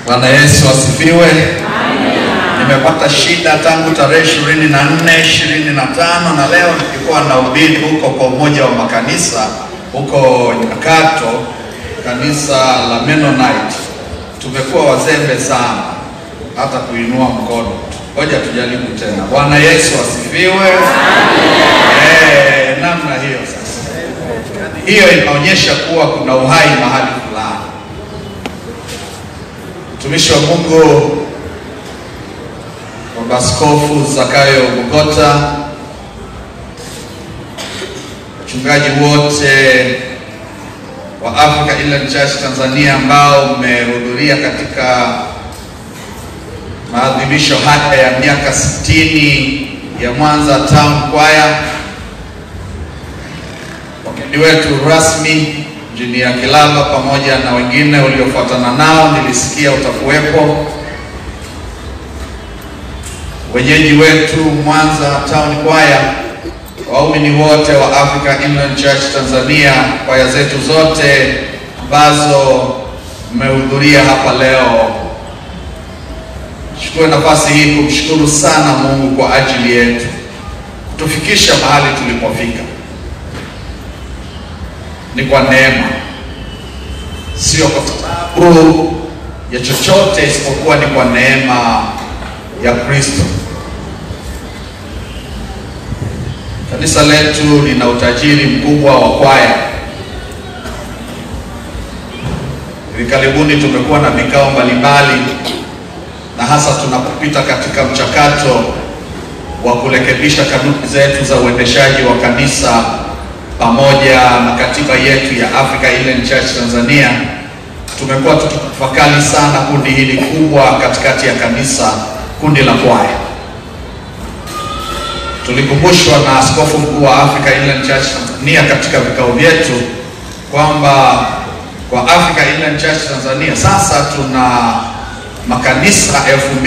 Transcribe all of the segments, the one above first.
Bwana Yesu asifiwe. Nimepata shida tangu tarehe ishirini na nne ishirini na tano na leo nilikuwa na ubiri huko kwa umoja wa makanisa huko Nyakato, kanisa la Mennonite. Tumekuwa wazembe sana hata kuinua mkono. Ngoja tujaribu tena. Bwana Yesu asifiwe. Eh, namna hiyo sasa, hiyo inaonyesha kuwa kuna uhai mahali fulani. Mtumishi wa Mungu Baba Askofu Zakayo Bugota, wachungaji wote wa Africa Inland Church Tanzania ambao mmehudhuria katika maadhimisho haya ya miaka 60 ya Mwanza Town Choir, wageni wetu rasmi Injinia Kilaba pamoja na wengine uliofuatana nao, nilisikia utakuwepo wenyeji wetu Mwanza Town Choir, waumini wote wa Africa Inland Church Tanzania, kwaya zetu zote ambazo mmehudhuria hapa leo. Chukue nafasi hii kumshukuru sana Mungu kwa ajili yetu kutufikisha mahali tulipofika. Ni kwa neema, sio kwa sababu ya chochote, isipokuwa ni kwa neema ya Kristo. Kanisa letu lina utajiri mkubwa wa kwaya. Hivi karibuni tumekuwa na vikao mbalimbali, na hasa tunapopita katika mchakato wa kurekebisha kanuni zetu za uendeshaji wa kanisa pamoja na katiba yetu ya Africa Inland Church Tanzania, tumekuwa tukitafakari sana kundi hili kubwa katikati ya kanisa kundi la kwaya. Tulikumbushwa na askofu mkuu wa Africa Inland Church Tanzania katika vikao vyetu kwamba kwa Africa Inland Church Tanzania sasa tuna makanisa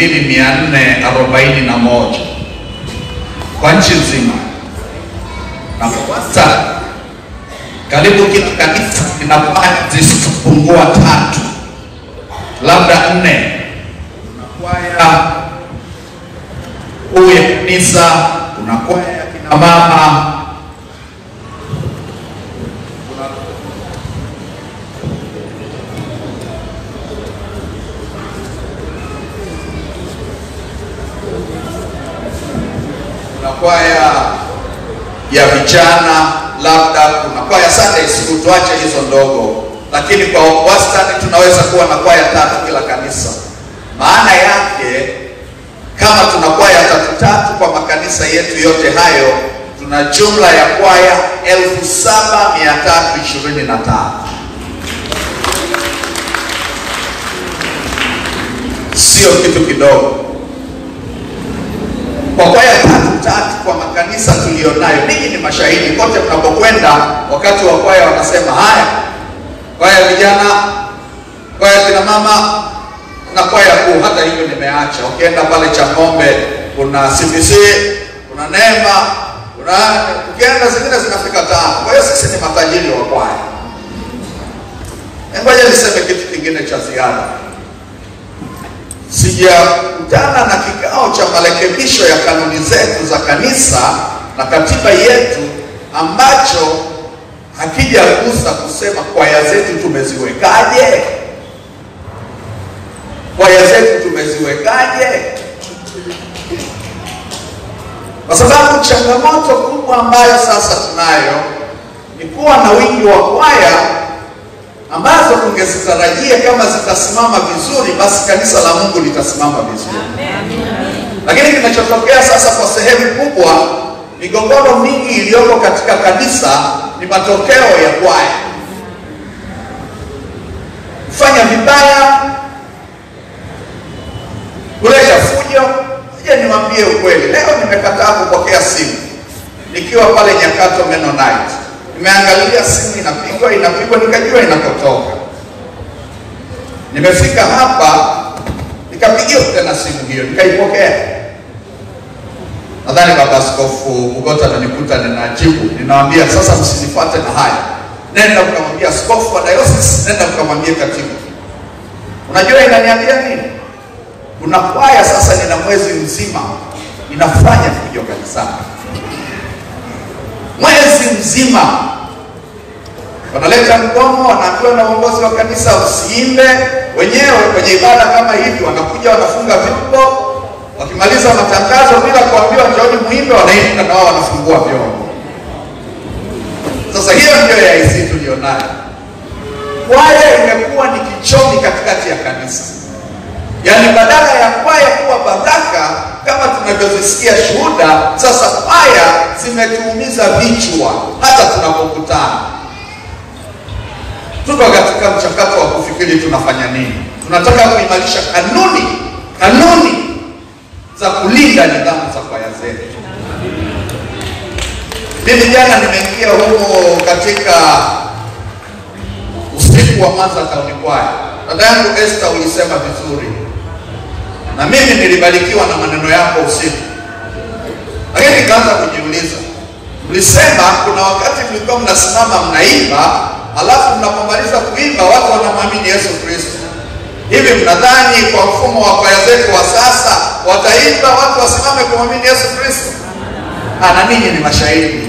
2441 kwa nchi nzima, na kwanza karibu kila kanisa lina kwaya zisizopungua tatu labda nne. Kwaya kuu ya kanisa, kuna kwaya ya kina mama, kuna kuna kwaya ya vijana, labda kuna kwaya Sunday school, tuache hizo ndogo, lakini kwa wastani tunaweza kuwa na kwaya tatu kila kanisa. Maana yake kama tuna kwaya tatu tatu kwa makanisa yetu yote hayo, tuna jumla ya kwaya elfu saba mia tatu ishirini na tano. Sio kitu kidogo kwa kwaya tatu tatu kwa makanisa tulionayo. Ninyi ni mashahidi, kote mnapokwenda, wakati wa kwaya wanasema haya, kwaya vijana, kwaya kina mama na kwaya kuu. Hata hivyo nimeacha, ukienda pale Chang'ombe kuna CBC, kuna Neema, kuna ukienda zingine zinafika tano. Kwa hiyo sisi ni matajiri wa kwaya. Ngoja niseme kitu kingine cha ziada. Sijakutana na kikao cha marekebisho ya kanuni zetu za kanisa na katiba yetu ambacho hakijagusa kusema kwaya zetu tumeziwekaje, kwaya zetu tumeziwekaje, kwa sababu changamoto kubwa ambayo sasa tunayo ni kuwa na wingi wa kwaya ambazo tungezitarajia kama zitasimama vizuri, basi kanisa la Mungu litasimama vizuri. Lakini kinachotokea sasa kwa sehemu kubwa, migogoro mingi iliyoko katika kanisa ni matokeo ya kwaya kufanya vibaya, kuleta fujo. Je, niwaambie ukweli, leo nimekataa kupokea simu nikiwa pale Nyakato Mennonite nimeangalia simu inapigwa inapigwa, nikajua inakotoka. Nimefika hapa nikapigiwa tena simu hiyo, nikaipokea. Nadhani baba askofu Bugota ananikuta ninajibu, ninawambia sasa, msinifuate na haya, nenda mkamwambia askofu wa diocese, nenda mkamwambie katibu. Unajua inaniambia nini? Kuna kwaya sasa, nina mwezi mzima inafanya fujo kanisani, mwezi mzima wanaleta mgomo, wanaambiwa na uongozi wa kanisa usiimbe. Wenyewe kwenye ibada kama hivi wanakuja wanafunga vyombo, wakimaliza matangazo bila kuambiwa njooni muimbe, wanaimba na wao wanafungua vyombo. Sasa hiyo ndio ya IC tulionayo. Kwaya imekuwa ni kichomi katikati ya kanisa, yaani badala ya kwaya kuwa baraka kama tunavyozisikia shuhuda, sasa kwaya zimetuumiza vichwa hata tunapokutana tuko katika mchakato wa kufikiri tunafanya nini. Tunataka kuimarisha kanuni kanuni za kulinda nidhamu za kwaya zetu. Mimi jana nimeingia humo katika usiku wa Mwanza Town Choir. Dada yangu Esther, ulisema vizuri na mimi nilibarikiwa na maneno yako usiku, lakini nikaanza kujiuliza, mlisema kuna wakati mlikuwa mnasimama mnaimba alafu mnapomaliza kuimba watu wanamwamini Yesu Kristo. Hivi mnadhani kwa mfumo wa kwaya zetu wa sasa wataimba watu wasimame kumwamini Yesu Kristo? Na ninyi ni mashahidi.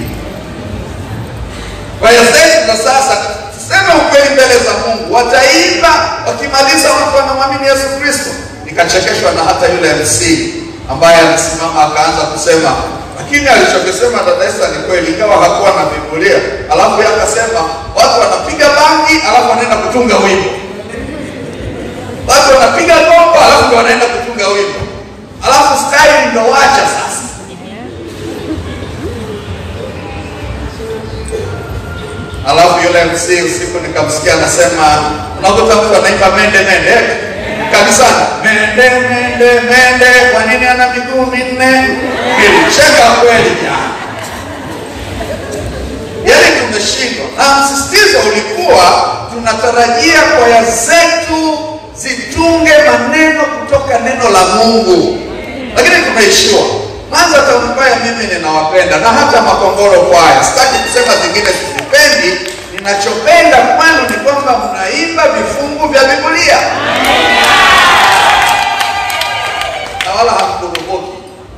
Kwaya zetu za sasa, tuseme ukweli mbele za Mungu, wataimba wakimaliza watu wanamwamini Yesu Kristo. Nikachekeshwa na hata yule MC ambaye alisimama akaanza kusema lakini alichokisema dada Esther ni kweli, ingawa hakuwa na Biblia. Alafu yeye akasema watu wanapiga bangi, alafu wanaenda kutunga wimbo, watu wanapiga gombo, alafu ndio wanaenda kutunga wimbo, alafu style ndio wacha sasa. Alafu yule MC usiku nikamsikia anasema, unakuta mtu anaimba mende mende kanisani, mende mende mende, kwa nini ana miguu minne? Nilicheka kweli jana, yaani tumeshindwa. Na msisitizo ulikuwa tunatarajia kwaya zetu zitunge maneno kutoka neno la Mungu, lakini tumeishiwa. Mwanza Town Choir mimi ninawapenda na hata Makongoro kwaya, sitaki kusema zingine sizipendi. Ninachopenda kwenu ni kwamba mnaimba vifungu vya Biblia na wala hamkurubuki.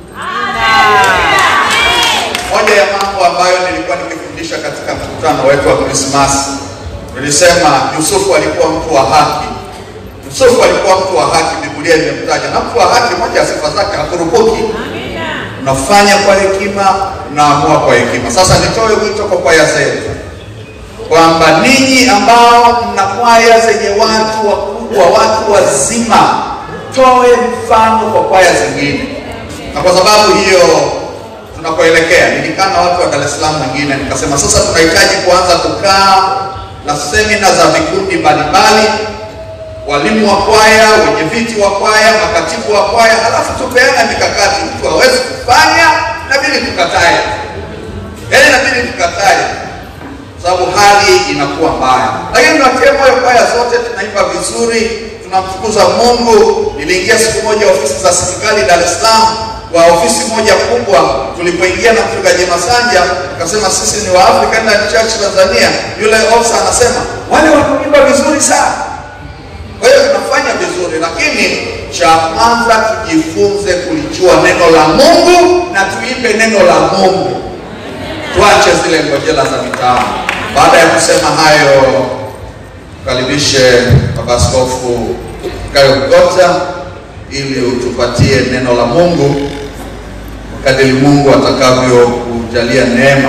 Moja ya mambo ambayo nilikuwa nikifundisha katika mkutano wetu wa Krismasi, nilisema Yusufu alikuwa mtu wa haki. Yusufu alikuwa mtu wa haki, Biblia imemtaja, na mtu wa haki, moja ya sifa zake hakurubuki. Unafanya kwa hekima, unaamua kwa hekima. Sasa nitoe wito kwa kwaya zetu kwamba ninyi ambao mna kwaya zenye watu wakubwa, watu wazima, toe mfano kwa kwaya zingine, na kwa sababu hiyo tunakoelekea, nilikaa na watu wa Dar es Salaam wengine, nikasema sasa tunahitaji kuanza kukaa na semina za vikundi mbalimbali, walimu wa kwaya, wenye viti wa kwaya, makatibu wa kwaya, halafu tupeana mikakati, mtu hawezi kufanya inabidi tukatae, yaani inabidi tukatae sababu hali inakuwa mbaya, lakini tunatia moyo kwaya zote, tunaimba vizuri, tunamtukuza Mungu. Niliingia siku moja ofisi za serikali Dar es Salaam, kwa ofisi moja kubwa, tulipoingia na mchungaji Masanja akasema sisi ni wa African Church Tanzania. Yule ofisa anasema wale wanaimba vizuri sana. Kwa hiyo tunafanya vizuri, lakini cha kwanza tujifunze kulijua neno la Mungu na tuimbe neno la Mungu, tuache zile ngojela za mitaani. Baada ya kusema hayo, karibishe Baba Askofu Gayo Mgota ili utupatie neno la Mungu kadiri Mungu atakavyo kujalia neema.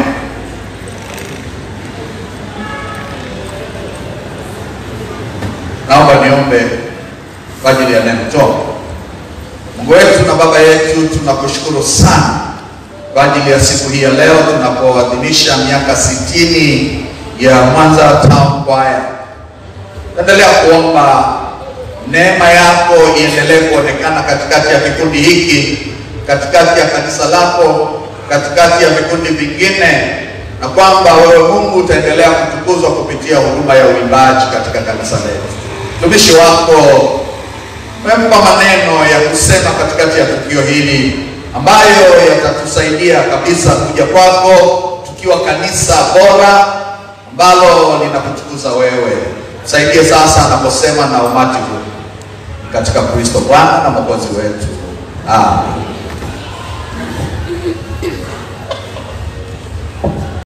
Naomba niombe kwa ajili ya neno. Toa. Mungu wetu na Baba yetu, tunakushukuru sana kwa ajili ya siku hii ya leo tunapoadhimisha miaka sitini ya Mwanza Town Choir. Endelea kuomba neema yako iendelee kuonekana katikati ya kikundi hiki, katikati ya kanisa lako, katikati ya vikundi vingine, na kwamba wewe Mungu utaendelea kutukuzwa kupitia huduma ya uimbaji katika kanisa letu. Mtumishi wako umempa maneno ya kusema katikati ya tukio hili ambayo yatatusaidia kabisa kuja kwako tukiwa kanisa bora ambalo linakutukuza wewe. Saidie sasa anaposema na umati huu, katika Kristo Bwana na Mwokozi wetu. Amen.